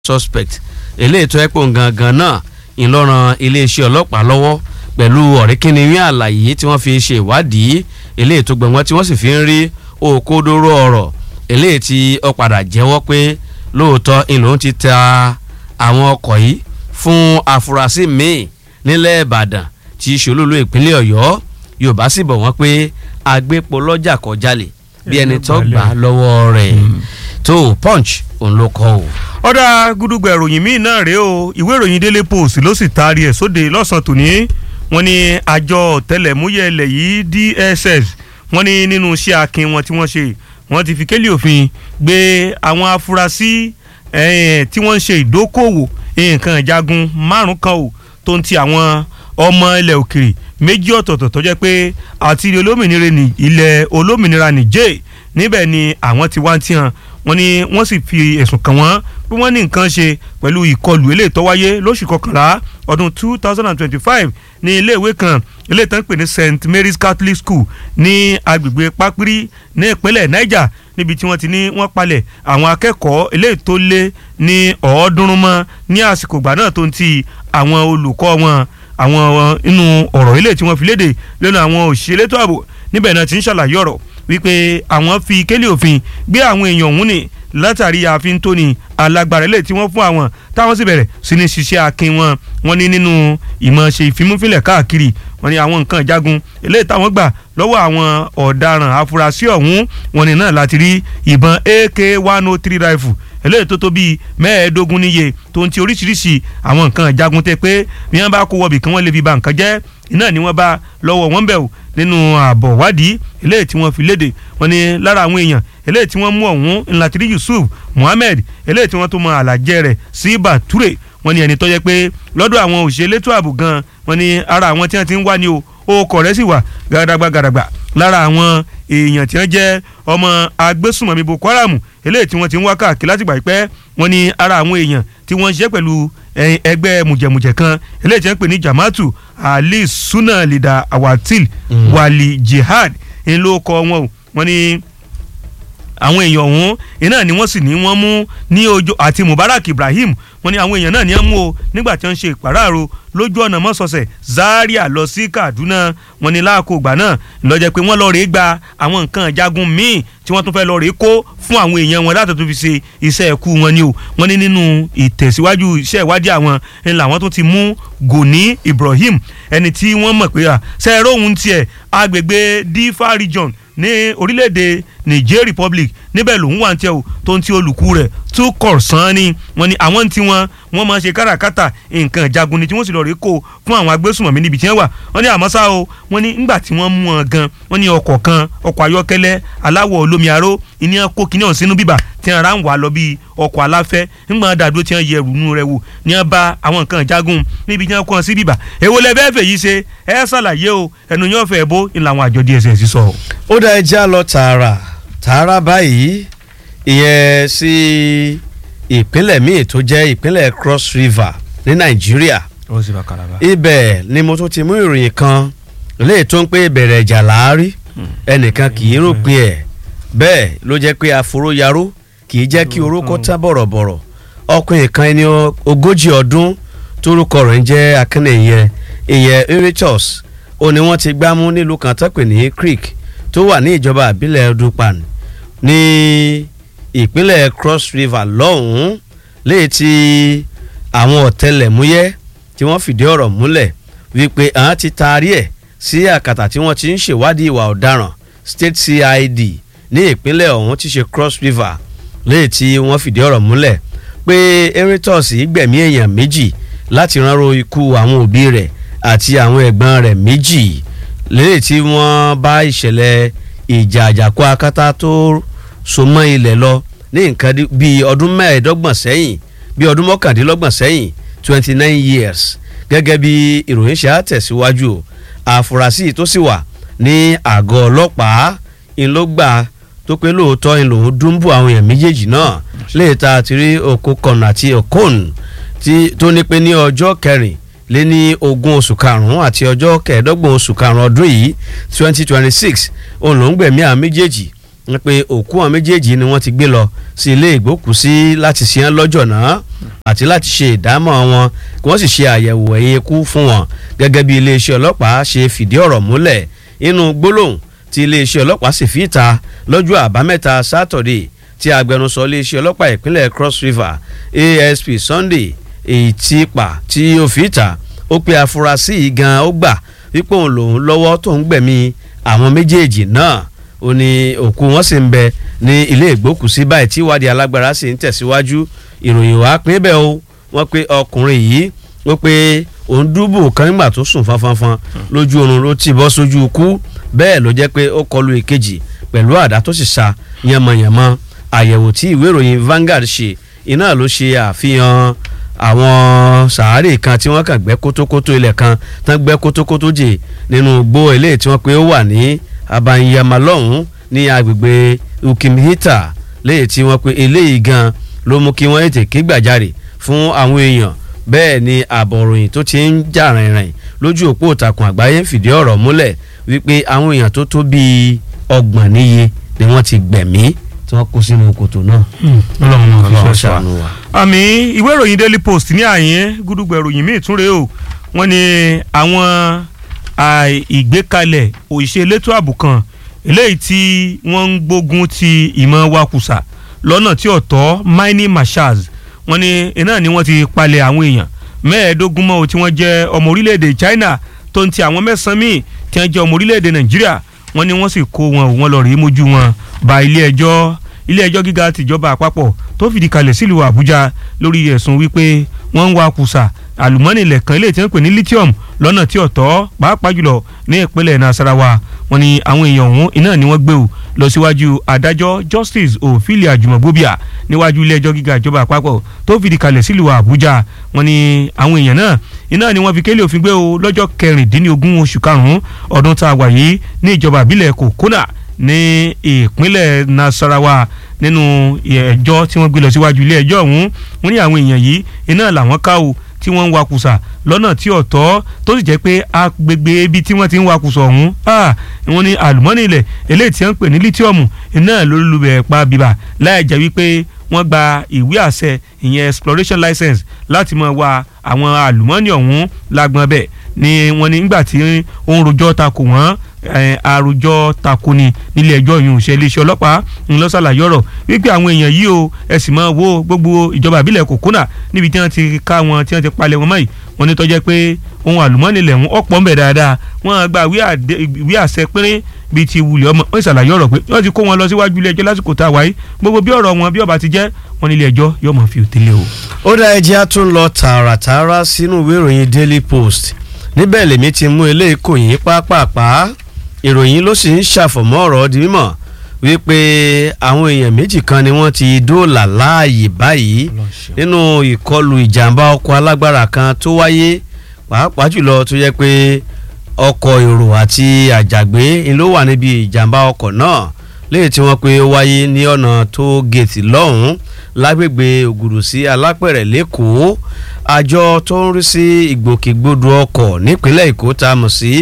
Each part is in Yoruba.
suspect eléyìí tó ẹ́ pò gangan náà ìlọràn iléeṣẹ́ ọlọ́pàá lọ́wọ́ pẹ̀lú ọ̀rẹ́kìnrin àlàyé tí wọ́n fi ṣe ìwádìí eléyìí tó gbẹ̀wọ́n tí wọ́n sì fi ń rí òkodoro ọ̀rọ̀ eléyìí tí ó padà jẹ́wọ́ pé lóòótọ́ ìlú ti ta àwọn ọkọ̀ yìí fún afurasí míì nílẹ̀ ìbàdàn tí í ṣe olúlu ìpínlẹ̀ ọ̀yọ́ yorùbá sì bọ̀ wọ́n pé agbépo lọ́jà kọjálè bí ẹni tó gbà lọ́wọ́ rẹ̀ tó punch òun ló kọ́ o. ọ̀dà gúdúgbà ìròyìn míì náà rèé o ìwé ìròyìn daily post ló sì taari ẹ̀ sóde lọ́sàn-án tòní wọ́n ní àjọ ọ̀tẹlẹ̀múyẹ́ ilẹ̀ yìí dss wọ́n ní nínú iṣẹ́ akin wọn tí wọ́n ṣe wọ́n ti fi kélé òfin gbé àwọn afurasí tí wọ́n ń ṣe ìdókòwò nǹkan ìjagun márùn kan o tó ń ti àwọn ọmọ ilẹ̀ òkèrè méjì ọ̀tọ̀ọ̀tọ̀ tó jẹ́ pé àti ilẹ̀ olómìnira nìjẹ́ níbẹ̀ ni àwọn ti wá ń tihan wọ́n ní wọ́n sì fi ẹ̀sùn kàn wọ́n pé wọ́n ní nǹkan ṣe pẹ̀lú ìkọlù eléyìí tó wáyé lóṣù kọkànlá ọdún two thousand and twenty-five ní iléèwé kan eléyìí tó ń pè ní st mary's catholic school ní agbègbè pápírí ní ìpínlẹ̀ niger níbi tí wọ́n ti ní wọ́n palẹ̀ àwọn akẹ́kọ̀ọ́ eléyìí tó lé ní ọ̀ọ́dúnrún mọ́ ní àsìkò ìgbà náà tó ń ti àwọn olùkọ́ wọn àwọn inú ọ̀rọ̀ eléyìí tí wọ́n fi léde lẹ́nu àwọn òṣìṣẹ́ elétò ààbò níbẹ̀ náà ti ń ṣàlàyé ọ̀rọ̀ wípé àwọn fi kélé òfin gbé àwọn èèyàn ọ̀hún ni látàrí ààfin tóní alágbára ilé tí wọ́n fún àwọn táwọn sì bẹ̀rẹ̀ sí ní ṣiṣẹ́ akin wọn wọ́n ní nínú ìmọ̀ ṣe ìfimúfilẹ̀ káàkiri wọ́n ní àwọn nǹkan ìjagun eléyìí táwọn gbà lọ́wọ́ àwọn ọ̀daràn afurasí ọ̀hún wọ́n ní náà láti rí ìbọn ak one oh three rifle eléyìí tó tó bíi mẹ́ẹ̀ẹ́dógún níye tó ń ti oríṣiríṣi àwọn nǹkan ìjagun tẹ pé bí wọ́n bá kó wọ̀bì kí wọ́n lè fi ba nǹkan jẹ́ iná ni wọ́n bá lọ́wọ́ wọn bẹ̀ o nínú ààbọ̀ wádìí eléyìí tí wọ́n fi léde wọ́n ní lára àwọn èèyàn eléyìí tí wọ́n mú ọ̀hún ńlátìrí yusuf muhammed eléyìí tí wọ́n tó mọ àlàjẹ rẹ̀ sí bature wọ́n ní ẹni tó jẹ́ pé lọ́dọ̀ àwọn òṣìṣẹ́ elétò ààbò gan wọ́n ní ara àwọn tí wọ́n ti ń wá ní o orúkọ rẹ̀ sì wà gàdàgbà gàdàgbà lára àwọn èèyàn tí wọ́n jẹ́ ọmọ agbésùnmọ̀mí boko haram eléyìí tí wọ́n ti ń wá káàkiri látìgbà pẹ́ wọ́n ní ara àwọn èèyàn tí wọ́n ń ṣiṣẹ́ pẹ̀lú ẹgbẹ́ mùjẹ̀mùjẹ̀ kan eléyìí tí wọ́n ń pè ní jamatu ali suna lida awatil mm. wali jihad ń ló kọ wọn o wọ́n ní àwọn èèyàn ọ̀hún iná ni wọ́n sì ní wọ́n mú ní ojú àti mubarak ibrahim wọ́n ní àwọn èèyàn náà ní wọ́n mú o nígbà tí wọ́n ń ṣe ìpàráàrò lójú ọ̀nà mọ́sọ̀ọ̀sẹ̀ zaria lọ sí kaduna wọ́n ní láàkó ìgbà náà lọ́jọ́ pé wọ́n lọ rèé gba àwọn nǹkan ìjagun míì tí wọ́n tún fẹ́ lọ rèé kó fún àwọn èèyàn wọn láti tún fi ṣe iṣẹ́ ẹ̀kú wọn ni o wọ́n ní nínú ìtẹ̀síwájú iṣẹ́ ìwádìí àwọn ń làwọn tún ti mú goni ibrahim ẹni tí wọ́n mọ̀ pé sẹ́ẹ̀rọ̀ òun tiẹ̀ agbègbè difa region ní orílẹ̀-èdè niger republic níbẹ̀ lòun wà ń tẹ́ o tó ń ti olùkú rẹ̀ tó kọ̀ sán ni wọ́n ní àwọn tí wọ́n wọ́n máa ṣe káràkátà nǹkan ìjagun ni tí wọ́n sì lọ rí kó fún àwọn agbésùnmọ̀mí níbi tí wọ́n wà wọ́n ní àmọ́ ṣá o wọ́n ní ńgbà tí wọ́n mú wọn gan wọ́n ní ọkọ̀ kan ọkọ̀ ayọ́kẹ́lẹ́ aláwọ̀ olómi aró ìní kó kíní ọ̀hún sínú bíbà tí wọ́n ra ń wà lọ bí ọkọ̀ aláfẹ́ ńgbà dàdúró tí wọ́n yẹ ẹrù nù rẹ̀ wò ní wọ́n bá àwọn nǹkan ìjagun níbi tí wọ́n kọ́ sí bíbà èwo lẹ fẹ́ fèyí ṣe ẹ ṣàlàyé o ẹnu yóò fẹ́ bó ń làwọn àjọ dss sọ. ó dá ẹja lọ tààrà tààrà báyìí ìyẹn sí ìpínlẹ̀ míì tó jẹ́ ìpínlẹ̀ cross river ní nàìjíríà ó sì bá kalaba. ibẹ̀ ni mo tún ti mú ìròyìn kan léè tó ń pé ìbẹ̀rẹ̀ ìjà láàárí ẹnìkan kì í ròpin ẹ̀ bẹ́ẹ̀ ló jẹ́ pé àforóyaró kì í jẹ́ kí orókó tán bọ̀rọ̀bọ̀rọ̀ ọkùnrin kan ẹni ogójì ọdún tórúkọ rẹ̀ ń jẹ́ akínníyẹ ìyẹn eritos ó ní wọ́n ti gbámú nílùú kan tó pè ní creek tó wà ní ìjọba àbílẹ̀ dupan ní ìpínlẹ̀ cross river lọ́hùn-ún léyìí tí àwọn ọ̀tẹlẹ̀múyẹ́ tí wọ́n fìdí ọ̀rọ̀ múlẹ̀ wípé àwọn ti taari ẹ̀ sí àkàtà tí wọ́n ti ń ṣèwádìí ìwà ọ̀daràn state cid ní ìpínlẹ̀ ọ̀hún ti ṣe cross river léyìí tí wọ́n fìdí ọ̀rọ̀ múlẹ̀ pé eritos gbẹ̀mí èèyàn méjì láti ránró ikú àwọn òbí rẹ̀ àti àwọn ẹ̀gbọ́n rẹ̀ méjì léyìí tí wọ́n bá ìṣẹ̀lẹ̀ ìjà àjàkú akátá tó so mọ́ ilẹ̀ lọ ní nǹkan bíi ọdún mẹ́ẹ̀ẹ́dọ́gbọ̀n sẹ́yìn bíi ọdún mọ́kàndínlọ́gbọ̀n sẹ́yìn twenty nine years gẹ́gẹ́ bí ìròyìn ṣe á tẹ̀síwájú àfúrásì tó sì wà ní àgọ́ ọlọ́pàá ńlọgbà tó pé lóòótọ́ ń lòún dúnbù àwọn èèyàn méjèèjì náà léè ta àti rí okokon àti okon tó ní pé ní ọjọ́ kẹrin lé ní ogún oṣù karùn-ún àti ọjọ́ kẹẹ̀ẹ́dọ́gbọ̀n oṣù karùn-ún ọdún yìí twenty twenty six òun ló ń gbẹ̀mí àwọn méjèèjì wọ́n pe òkú àwọn méjèèjì ni wọ́n ti gbé lọ sí ilé ìgbókùsí láti ṣe án lọ́jọ́ náà àti láti ṣe ìdámọ̀ wọn kí wọ́n sì ṣe àyẹ̀wò ẹ̀yìn ikú fún wọn gẹ́gẹ́ bí iléeṣẹ́ ọlọ́pàá ṣe fìdí ọ̀rọ̀ múlẹ̀ inú gbólóhùn tí iléeṣẹ́ ọlọ́pàá sì fi ta lọ́jọ́ àbámẹ́ta sátọ̀dé tí agbẹnusọ iléeṣẹ́ ọlọ́pàá ìpínlẹ̀ Cross River ASP Sunday Ètìpà tí ó fi ta ó pe afurasí yìí gan ó gbà wípé òun lòun lọ́wọ́ tó ń gbẹ̀mí àwọn méjèèjì náà ó ní òkú wọn sì ń bẹ ní ilé ìgbókùsí báyìí tí ìwádìí alágbára sì ń tẹ̀síwájú ìròyìn wàá pín bẹ́ẹ̀ o wọ́n pe ọkùnrin yìí ó pe òun dúbò kan nígbà tó sùn fanfanfan lójú oorun ló ti bọ́ sójú ikú bẹ́ẹ̀ ló jẹ́ pé ó kọlu ìkejì pẹ̀lú àdá tó sì sa yànmọ̀yànmọ̀ àyẹ̀wò tí ìwé ìròyìn Vanguard ṣe iná ló ṣe àfihàn àwọn sàárè kan tí wọ́n kàn gbẹ́ kótókótó ilẹ̀ kan tán gbẹ́ kótókótó jè nínú gbó eléyìí tí wọ́n pe ó wà ní abanyamalọ́hún ní agbègbè ukimhita léyìí tí wọ́n pe eléyìí gan ló mú kí wọ́n ètè ké gbàjarè fún àwọn èèyàn bẹ́ẹ̀ ni àbọ̀ròyìn tó ti ń jà rìnrìn lójú òpó ìtàkùn àgbáyé ń fìdí ọ̀rọ̀ múlẹ̀ wípé àwọn èèyàn tó tó bíi ọgbọ̀n níye ni wọ́n ti gbẹ̀mí tí wọ́n kó sínú kòtò náà. ọlọ́run ṣàánú wa. àmì ìwé ìròyìn Daily Post ní àyín gúdúgbò ìròyìn míì tún rèé o wọ́n ní àwọn ìgbékalẹ̀ òṣìṣẹ́ elétò ààbò kan eléyìí tí wọ́n ń gbógun ti ìmọ̀ wakùsà lọ́nà tí ọ̀tọ̀ mining marshals wọ́n ní iná ni wọ́n ti palẹ̀ àwọn èèyàn mẹ́ẹ̀ẹ́dógún mọ́ o tí wọ́n jẹ́ ọmọ orílẹ̀-èdè China tó ń ti àwọn mẹ́sàn-án míì tí wọ́n jẹ́ ọmọ orílẹ̀-èdè Nàìjíríà wọ́n ní wọ́n sì kó wọn ò wọ́n lọ rí mójú wọn ba ilé ẹjọ́ ilé ẹjọ́ gíga tìjọba àpapọ̀ tó fìdí kalẹ̀ sílùú Àbújá lórí ẹ̀sùn wípé wọ́n ń wa kùsà àlùmọ́nì ilẹ̀ kan ilé tí wọ́n pè ní lithium lọ́nà tí ọ̀tọ̀ pàápàá jùlọ ní ìpínlẹ̀ Nasarawa wọ́n ní àwọn èèyàn ọ̀hún iná ni wọ́n gbé o lọ síwájú adájọ́ Justice Ophelia Jumogbobia níwájú ilé ẹjọ́ gíga ìjọba àpapọ̀ tó fìdí kalẹ̀ sílùú Àbújá wọ́n ní àwọn èèyàn náà iná ni wọ́n fi kélé òfin gbé o lọ́jọ́ kẹrìndínlógún oṣù karùn-ún ọdún tá a wà yìí ní ìjọba ìbílẹ̀ Kokona ní ìpínlẹ̀ Nasarawa nínú ẹjọ́ tí wọ́n gbé lọ síwájú ilé ẹjọ́ ọ̀hún wọ́n ní àwọn èèyàn yìí iná làwọn ká o tí wọ́n ń wakùsà lọ́nà tí ọ̀tọ̀ tó sì jẹ́ pé agbègbè ibi tí wọ́n ti ń wakùsà ọ̀hún wọ́n ní àlùmọ́nì ilẹ̀ eléyìí tí wọ́n ń pè ní lítíọ̀mù iná ló lulẹ̀ pa bíbà láì jẹ́ wípé wọ́n gba ìwé àṣẹ ìyẹn exploration license láti máa wa àwọn àlùmọ́nì ọ̀hún lágbọ́n bẹ́ẹ̀ ni wọ́n ní nígbà tí ó ń rojọ́ takò wọ́n àròjọ takoni nílé ẹjọ́ yìí òṣè iléeṣẹ́ ọlọ́pàá ń lọ ṣàlàyé ọ̀rọ̀ wípé àwọn èèyàn yìí o ẹ sì máa wo gbogbo ìjọba ìbílẹ̀ kòkónà níbi tí wọ́n ti ká wọn tí wọ́n ti palẹ̀ wọn mọ́yì wọ́n ní tọ́jẹ́ pé ohun àlùmọ́ọ́nì lẹ̀ wọ́n ọ̀pọ̀ ń bẹ̀ dáadáa wọ́n gba ìwé àṣẹ pínrín bíi ti wulẹ̀ ọmọ wọ́n ṣàlàyé ọ̀rọ̀ pé wọ́n ti kó wọn lọ síwájú ilé ẹjọ́ lásìkò tá a wáyé gbogbo bí ọ̀rọ̀ wọn bí ọba ti jẹ́ wọn nílé ẹjọ́ yóò mọ̀ fi òtélé o. ó dá ẹjẹ́ á tún lọ tààràtààrà sínú ìwé ìròyìn Daily Post níbẹ̀ lèmi ti mú eléyìí kò yín pápápá ìròyìn ló sì ń ṣàfọ̀mọ́ ọ̀rọ̀ di mímọ̀ wípé àwọn èèyàn méjì kan ni wọ́n ti dóòlà láàyè báyìí nínú ìkọlù ìjàmbá ọkọ̀ alágbára kan tó wáyé pàápàá jùlọ tó yẹ pé ọkọ̀ èrò àti àjàgbé ló wà níbi ìjàmbá ọkọ̀ náà léyìí tí wọ́n pé ó wáyé ní ọ̀nà tó gèètì lọ́hùn-ún lágbègbè ògùrù sí alápẹ̀rẹ̀ lẹ́kọ̀ọ́ àjọ tó ń rí sí ìgbòkègbodò ọkọ̀ nípínlẹ̀ èkó tá a mọ̀ sí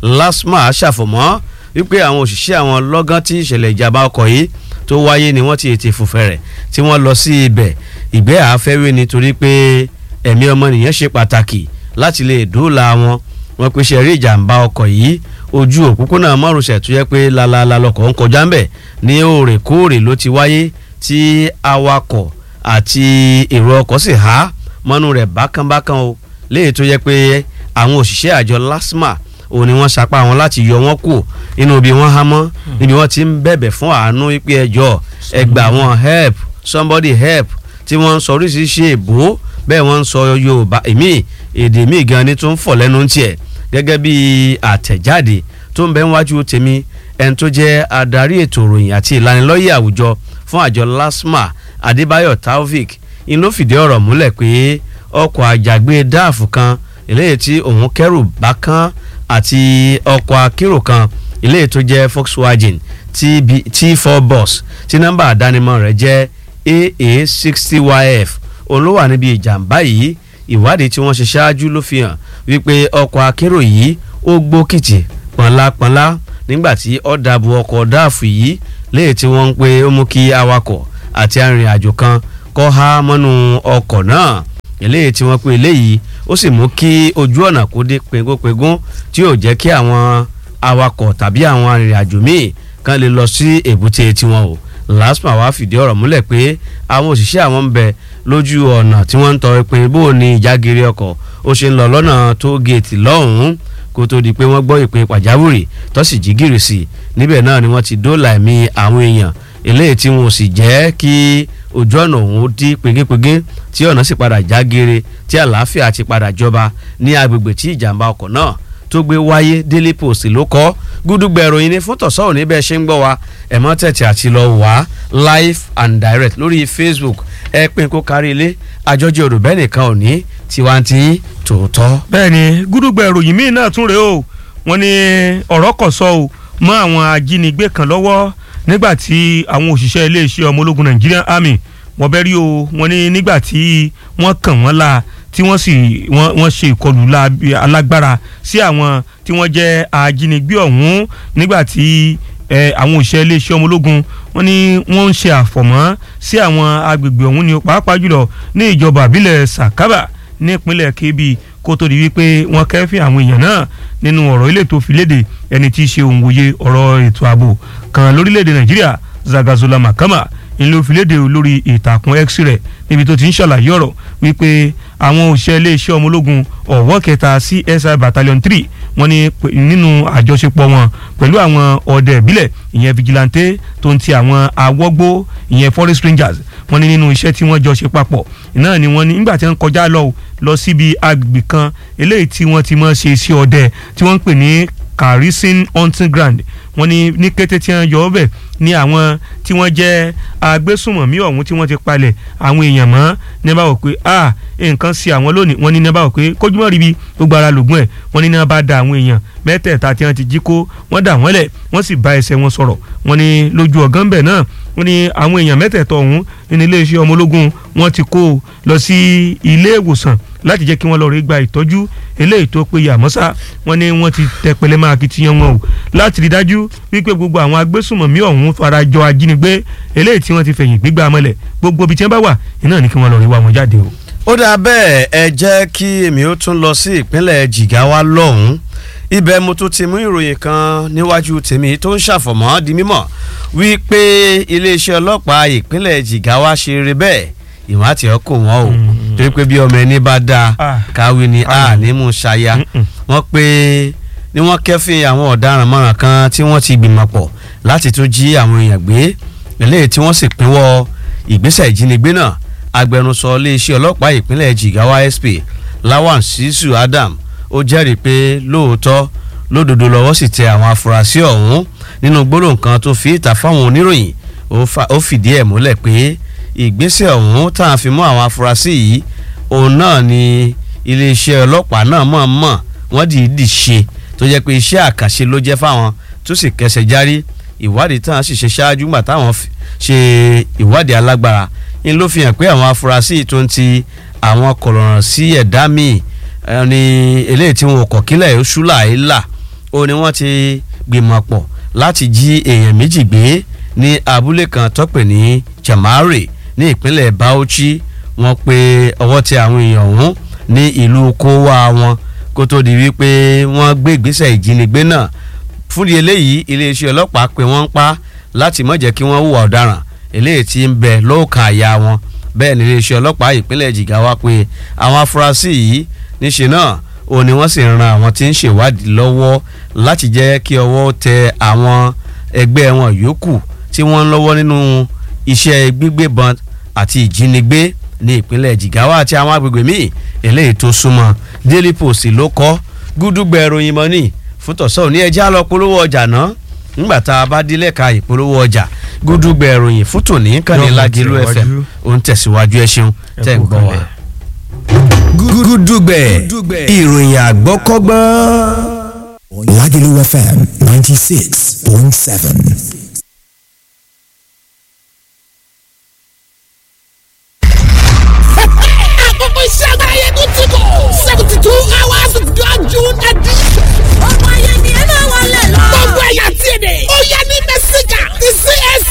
lasma ṣàfọ̀mọ́ wípé àwọn òṣìṣẹ́ àwọn lọ́gán tí ìṣẹ̀lẹ̀ ìjàmbá ọkọ̀ yìí tó wáyé ni wọ́n ti ètè fòfẹ̀rẹ̀ tí wọ́n lọ sí ibẹ̀ ìgbẹ́ àáfẹ́wé nítorí pé ẹ̀mí ọmọnìyàn ṣe pàtàkì láti lè dóòlà wọn wọn pe ṣe rí ìjàmbá ọkọ̀ yìí ojú òpópónà márosẹ̀ tó yẹ pé lalala lọkọ̀ ń kọjá ńbẹ̀ ní òrèkóòrè ló ti wáyé tí awakọ̀ àti èrò ọkọ̀ sì há mọ́nú rẹ̀ bákánbákán o léyìí tó yẹ pé àwọn òṣìṣẹ́ àjọ LASTMA òun ni wọ́n sapá wọn láti yọ wọ́n kù inú ibi wọ́n há mọ́ níbi wọ́n ti ń bẹ̀bẹ̀ fún àánú pé ẹjọ́ ẹ gbà wọ́n help somebody help tí wọ́n ń sọ oríṣiríṣi èbó bẹ́ẹ̀ wọ́n ń sọ Yorùbá èmi èdè míì gan ni tó ń fọ̀ lẹ́nu tiẹ̀ gẹ́gẹ́ bí àtẹ̀jáde tó ń bẹ níwájú tèmi ẹni tó jẹ́ adarí ètò ìròyìn àti ìlanilọ́yẹ̀ àwùjọ fún àjọ LASTMA Adébáyọ̀ Taofik ń ló fìdí ọ̀rọ̀ múlẹ̀ pé ọkọ̀ àjàgbé dáàfù kan eléyìí tí òun kẹ́rù bá kán àti ọkọ̀ akérò kan eléyìí tó jẹ́ Volkswagen T4 bus tí nọ́mbà àdánimọ̀ rẹ̀ jẹ́ AA sixty YF òun ló wà níbi ìjàmbá yìí ìwádìí tí wọ́n ṣe ṣáájú ló fi hàn wípé ọkọ̀ akérò yìí ó gbókìtì pọ̀nlápọ̀nlá nígbà tí ó dàbò ọkọ̀ dáàfù yìí léyìí tí wọ́n ń pe ó mú kí awakọ̀ àti arìnrìn-àjò kan kọ́ há mọ́nú ọkọ̀ náà eléyìí tí wọ́n pe eléyìí ó sì mú kí ojú ọ̀nà kó dé pegúnpegún tí yóò jẹ́ kí àwọn awakọ̀ tàbí àwọn arìnrìn-àjò míì kan lè lọ sí èbúté tiwọn o lasma wá fìdí ọ̀rọ̀ múlẹ̀ pé àwọn òṣìṣẹ́ àwọn ń bẹ lójú ọ̀nà tí wọ́n ń tọrọ pé bó o ní ìjágiri ọkọ̀ ó ṣe ń lọ lọ́nà tó géètì lọ́hùn-ún kó tó di pé wọ́n gbọ́ ìpè pàjáwìrì tó sì jí gìrì sí i níbẹ̀ náà ni wọ́n ti dóòlà ẹ̀mí àwọn èèyàn eléyìí tí wọn ò sì jẹ́ kí ojú ọ̀nà òun dí pegépegé tí ọ̀nà sì padà já geere tí àlàáfíà ti padà jọba ní agbègbè tí ìjàmbá ọkọ̀ náà tó gbé wáyé Daily Post ló kọ gúdúgbẹ ìròyìn ní fún tọ̀sán òní bẹ́ẹ̀ ṣe ń gbọ́ wa ẹ̀mọ́ tẹ̀tẹ̀ àti lọ wá live and direct lórí Facebook ẹ pín kó kárí ilé àjọjẹ òdòbẹ́ nìkan òní tiwanti tòótọ́. bẹ́ẹ̀ni gúdúgbẹ ìròyìn míì náà tún rèé o wọ́n ní ọ̀rọ̀ kò sọ o mọ́ àwọn ajínigbé kan lọ́wọ́ nígbà tí àwọn òṣìṣẹ́ iléeṣẹ́ ọmọ ológun Nigerian Army wọ́n bẹ́ rí o wọ́n ní nígbà tí wọ́n kàn wọ́n la tí wọ́n sì wọ́n ṣe ìkọlù alágbára sí àwọn tí wọ́n jẹ́ ajínigbé ọ̀hún nígbà tí àwọn òṣìṣẹ́ iléeṣẹ́ ọmọ ológun wọ́n ní wọ́n ń ṣe àfọ̀mọ́ sí àwọn agbègbè ọ̀hún ní pàápàá jùlọ ní ìjọba àbílẹ̀ Sakaba ní ìpínlẹ̀ Kebbi kó tó di wípé wọ́n kẹ́fìn àwọn èèyàn náà nínú ọ̀rọ̀ ilé tó fi léde ẹni tí í ṣe òǹwòye ọ̀rọ̀ ètò ààbò kan lórílẹ̀‐èdè Nàìjíríà Zagazola Makama ìlú òfìlédè lórí ìtàkùn x rẹ̀ níbi tó ti ń ṣàlàyé ọ̀rọ̀ wípé àwọn òṣìṣẹ́ iléeṣẹ́ ọmọ ológun ọ̀wọ́ kẹta CSI battalion three wọ́n ní nínú àjọṣepọ̀ wọn pẹ̀lú àwọn ọdẹ ìbílẹ̀ ìyẹn vigilante tó ń ti àwọn awọ́gbó ìyẹn forest rangers wọ́n ní nínú iṣẹ́ tí wọ́n jọ ṣe papọ̀ náà ni wọ́n ní nígbà tí wọ́n kọjá lọ lọ síbi agbègbè kan eléyìí tí wọ́n ti mọ̀ ṣe iṣẹ́ ọdẹ tí wọ́n ń pè ní Karisin hunting ground wọ́n ní ní kété tí wọ́n yọ ọbẹ̀ ní àwọn tí wọ́n jẹ́ agbésùmọ̀mí ọ̀hún tí wọ́n ti palẹ̀ àwọn èèyàn mọ́ ní bá wò pé a nǹkan sí àwọn lónìí wọ́n ní ní bá wò pé kójúmọ́ ríbi gbogbo ara lògùn ẹ̀ wọ́n ní ní bá da àwọn èèyàn mẹ́tẹ̀ẹ̀ta tí wọ́n ti jí kó wọ́n dà wọ́n lẹ̀ wọ́n sì bá ẹsẹ̀ wọn sọ̀rọ̀ wọ́n ní lójú ọ̀gán bẹ̀ náà wọ́n ní àwọn èèyàn mẹ́tẹ̀ẹ̀tọ̀ ọ̀hún nínú iléeṣẹ́ ọmọ ológun wọ́n ti kó lọ sí ilé ìwòsàn láti jẹ́ kí wọ́n lọ rí gba ìtọ́jú eléyìí tó péye àmọ́sá wọ́n ní wọ́n ti tẹ pẹlẹ máa kitiyan wọn o láti rí dájú wípé gbogbo àwọn agbésùnmọ̀mí ọ̀hún farajọ ajínigbé eléyìí tí wọ́n ti fẹ̀yìn gbígbà mọ́lẹ̀ gbogbo ibi tí wọ́n bá wà iná ní kí wọ́n lọ rí wá wọn jáde o. ó dáa bẹ́ẹ̀ ẹ jẹ́ kí èmi ó tún lọ sí ìpínlẹ̀ Jigawa lọ́hùn-ún ibẹ̀ mo tún ti mú ìròyìn kan níwájú tèmi tó ń ṣàfọ̀mọ́ di mímọ̀ wípé iléeṣẹ́ ọlọ́pàá ìpínlẹ̀ Jigawa ṣe eré bẹ́ẹ̀ ìwọ̀n àti ọkọ̀ wọn o torí pé bí ọmọ ẹni bá dáa káwé ni a ní mú ṣaya wọ́n pé ni wọ́n kẹ́fìn àwọn ọ̀daràn márùn kan tí wọ́n ti gbìmọ̀ pọ̀ láti tún jí àwọn èèyàn gbé eléyìí tí wọ́n sì pínwọ́ ìgbésẹ̀ ìjínigbé náà agbẹnusọ iléeṣẹ́ ọlọ́pàá ìpínlẹ̀ Jigawa SP Lawan Sisu Adam ó jẹ́rìí pé lóòótọ́ lódodo lọ́wọ́ sì tẹ àwọn afurasí ọ̀hún nínú gbólóhùn kan tó fi ìta fáwọn oníròyìn ó fìdí ẹ̀ múlẹ̀ pé ìgbésẹ̀ ọ̀hún tá a fi mú àwọn afurasí yìí òun náà ni iléeṣẹ́ ọlọ́pàá náà mọ̀ mọ̀ wọ́n dìídì ṣe tó jẹ́ pé iṣẹ́ àkàṣe ló jẹ́ fáwọn tó sì kẹsẹ̀ járí ìwádìí táwọn sì ṣe ṣáájú gbà táwọn ṣe ìwádìí alágbára ń ló fi hàn pé àwọn afurasí tó ń ti àwọn kọ̀lọ̀ràn sí ẹ̀dá míì ni eléyìí tí wọn kọ̀ kílẹ̀ oṣù làílà ó ní wọ́n ti gbìmọ̀ pọ̀ láti jí èèyàn méjì gbé ní abúlé kan tọ́pẹ̀ ní Jamare ní ìpínlẹ̀ Bauchi wọ́n pe ọwọ́ tẹ àwọn èèyàn ọ̀hún ní ìlú kówá wọn kó tó di wípé wọ́n gbé ìgbésẹ̀ ìjínigbé náà fúnni eléyìí iléeṣẹ́ ọlọ́pàá pé wọ́n ń pa láti má jẹ́ kí wọ́n hùwà ọ̀daràn eléyìí tí ń bẹ lóòkàn àyà wọn bẹ́ẹ̀ ni iléeṣẹ́ ọlọ́pàá ìpínlẹ̀ Jigawa pé àwọn afurasí yìí níṣe náà òun ni wọ́n sì ń ran àwọn tí ń ṣèwádìí lọ́wọ́ láti jẹ́ kí ọwọ́ tẹ àwọn ẹgbẹ́ wọn yòókù tí wọ́n ń lọ́wọ́ nínú iṣẹ́ gbígbébọn àti ìjínigbé ní ìpínlẹ̀ Jigawa àti àwọn agbègbè míì eléyìí tó súnmọ́ Daily Post ló kọ́ gúdúgbẹ̀ ìròyìn mọ́nì fún tọ̀sán òní ẹja lọ polówó ọjà náà ńgbà tá a bá dílé ka ìpolówó ọjà gúdúgbẹ̀ ìròyìn fún tòní kàní Lágìlú FM ó ń tẹ̀síwájú ẹ ṣeun tẹ̀ ń gbọ́ wa. gúdúgbẹ̀ ìròyìn àgbọ́kọ́gbọ́n. Lágìlú FM ninety six point seven. àkókò iṣẹ́ àgbáyé tó ti kọ̀ seventy two hours of God June edition. ọmọ ayé ni ẹ máa wọlé lọ. gbogbo ẹ̀yà tí ì dé. ó yẹ ní mẹ́síkà ti CAC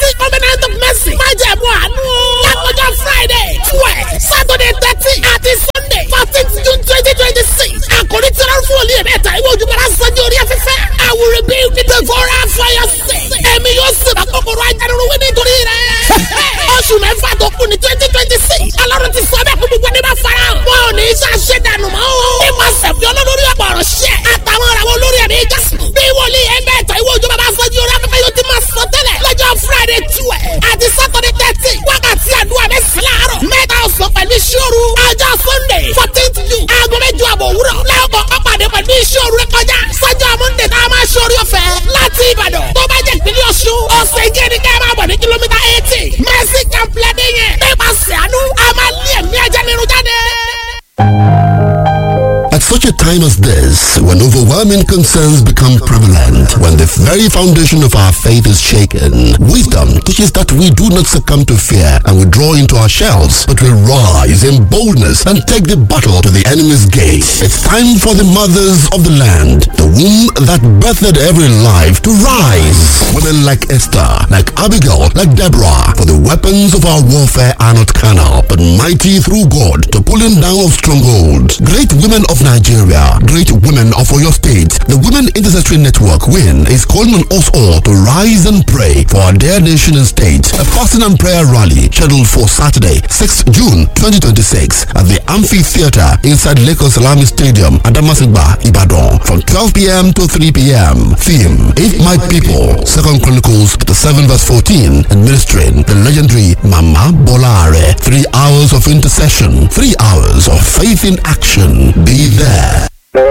fourteenth june aago mẹ́jọ àbọ̀ òwúrọ̀ lẹ́ọ̀kọ̀ ọ̀pàdé pẹ̀lú iṣẹ́ òru rẹ kọjá sọ́jọ́ monday tá a máa ṣe orí ọ̀fẹ́ láti ìbàdàn tó bá jẹ́ ìpínlẹ̀ ọ̀ṣun ọ̀sẹ̀ ìjẹ́ ni ká máa bọ̀ ní kìlómítà eighty mercy camp lẹ́dẹ̀ yẹn nípasẹ̀ àánú a máa lé ẹ̀mí ajá nínú jáde. At such a time as this, when overwhelming concerns become prevalent, when the very foundation of our faith is shaken, wisdom teaches that we do not succumb to fear and withdraw into our shells, but we rise in boldness and take the battle to the enemy's gate. It's time for the mothers of the land, the womb that birthed every life, to rise. Women like Esther, like Abigail, like Deborah, for the weapons of our warfare are not carnal, but mighty through God to pulling down of strongholds. Great women of Nigeria, great women of Oyo State, the Women Intercessory Network WIN is calling on us all to rise and pray for our dear nation and state. A fasting and prayer rally scheduled for Saturday, 6th June 2026 at the Amphitheater inside Lagos Salami Stadium, Adamasingba, Ibadan from 12 p.m. to 3 p.m. Theme, If My People, 2nd Chronicles, the 7 verse 14, administering the legendary Mama Bolare. Three hours of intercession, three hours of faith in action. Be there.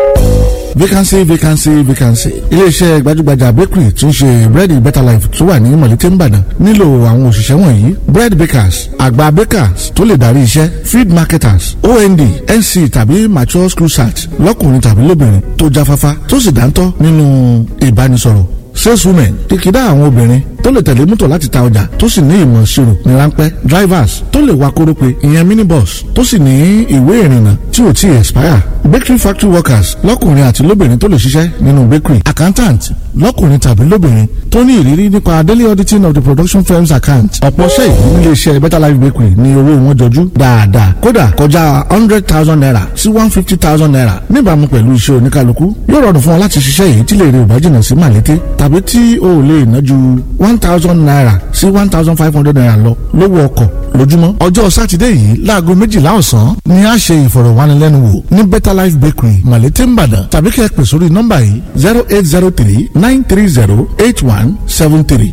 vacancy vacancy vacancy iléeṣẹ́ gbajúgbajà bakery tún ṣe bread better life tó wà ní mọ̀lété nìbàdàn nílò àwọn òṣìṣẹ́ wọ̀nyí bread bakers àgbà bakers tó lè darí iṣẹ́ feed marketers ond nc tàbí mature school search lọ́kùnrin tàbí lóbìnrin tó jáfáfá tó sì dáńtọ́ nínú ìbánisọ̀rọ̀ saleswomen kìkìdá àwọn obìnrin tó lè tẹ̀lé mọ́tò láti ta ọjà tó sì ní ìmọ̀ ìṣirò ní ráńpẹ́ drivers tó lè wa kórópè ìyẹn minibus tó sì ní ìwé ìrìnnà tí ò tí ì expire bakery factory workers lọ́kùnrin àti lóbìnrin tó lè ṣiṣẹ́ nínú bakery accountant lọ́kùnrin tàbí lóbìnrin tó ní ìrírí nípa daily auditing of the production firm's account ọ̀pọ̀ ṣẹ́ ìlú nílé iṣẹ́ better life bakery ní owó wọn jọjú dáadáa kódà kọjá hundred thousand naira sí one fifty thousand naira níbàámu pẹ̀lú iṣẹ́ oníkálukú yóò rọrùn fún ọ láti ṣiṣẹ́ yìí tí lè rí ìbájìnà sí màlété tàbí tí o ò lè ná ju one thousand naira sí one thousand five hundred naira lọ lówó ọkọ̀ lójúmọ́. ọjọ́ sátidé yìí láago méjìlá ọ̀sán ni a ṣe ìfọ̀rọ̀wánilẹ́nuwò ní better life bakery malete nìbàdàn tàbí kẹ́ ẹ pè sórí nọ́mbà yìí zero eight zero three nine three zero eight one seven three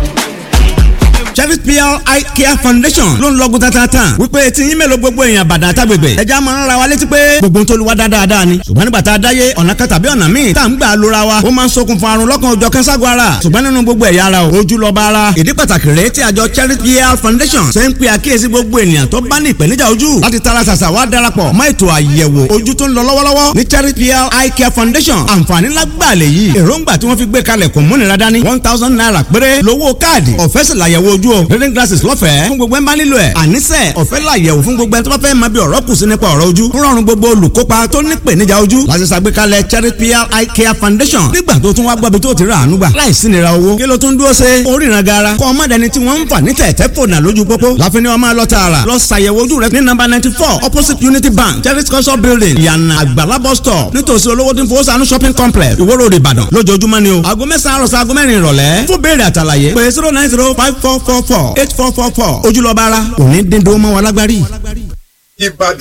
Chevy PR Eye Care Foundation ló ń lọ́gùn tatata wípé tí yín mélòó gbogbo èèyàn bàdà àtàgbègbè ẹja máa ń ra wa létí pé gbogbo tó lu wa dáadáa ni ṣùgbọ́n nígbà tá a dáyé ọ̀nà kan tàbí ọ̀nà míì tá à ń gbà lóra wa ó máa ń ṣokùnfà àrùn lọ́kàn òjọ̀ kẹ́ńságun ara ṣùgbọ́n nínú gbogbo ẹ̀yà ara o ojú lọ́ba ara ìdí pàtàkì rèé tí àjọ Chevy PR Foundation ṣe ń pe àkíyèsí gbogbo ènìyàn tó bá ní ìpèníjà ojú láti tara ṣàṣà wá darapọ̀ mọ́ ètò àyẹ̀wò ojú tó ń lọ lọ́wọ́lọ́wọ́ ní Chevy PR Eye Care Foundation àǹfààní lágbàlẹ̀ yìí èròǹgbà tí wọ́n fi gbé kalẹ̀ kò múnira dání one thousand naira péré lówó káàdì ọ̀fẹ́ sì làyẹ̀wò ojú o reading glasses lọ́fẹ̀ẹ́ fún gbogbo ẹ̀ ń bá nílò ẹ̀ àníṣe ọ̀fẹ́ làyẹ̀wò fún gbogbo ẹ̀ tó bá fẹ́ máa bí ọ̀rọ̀ kù sí nípa ọ̀rọ̀ ojú ń rọrùn gbogbo olùkópa tó ní ìpèníjà ojú láti ṣàgbékalẹ̀ Cherry PR Eye Care Foundation nígbà tó tún wá gbọ́bi tó ti rà àánú gbà láìsí nira owó kí ló tún dúró ṣe oríran gara kọ́ ọmọdé ni tí wọ́n ń fà ní tẹ̀tẹ̀ fònà lójú pópó láfin ni wọ́n máa lọ tààrà lọ ṣàyẹ̀wò ojú rẹ ní nọ́mbà ninety four opposite Unity Bank Cherry culture building ìyànà àgbàlá bus stop nítòsí olówó tí ń fowó sànú shopping complex Ìwó Road Ìbàdàn lójoojúmọ́ ni o aago mẹ́sàn-án àròsọ aago mẹ́rin ìrọ̀lẹ́ fún béèrè àtàlàyé pé zero nine zero five four four four eight four four four ojúlọ́ba ara òní dín dúró mọ́ wa lágbárí. Ìbàdàn